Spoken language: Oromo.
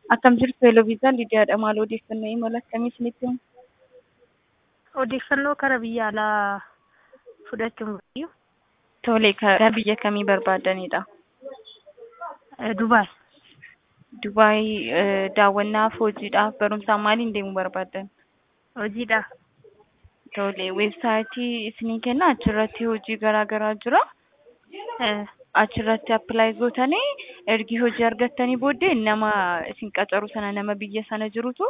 Akkam jirtu Eloviisaa Lidiyaadha. Maal odeeffannoo imala akkamii isinitti himu? Odeeffannoo kara biyya alaa fudhachuun barbaayu. Tole, gara biyya kamii barbaadanidha? Dubaay. Dubaay daawwannaaf, hojiidhaaf, barumsaaf maaliin deemuu barbaaddan? Hojiidhaaf. Tole, weebsaayitii isinii kenna achirratti hojii garaa garaa jira. Achirratti appilaayi gootanii ergi hojii argattanii booddee nama isin qacaru sana nama biyya sana jirutu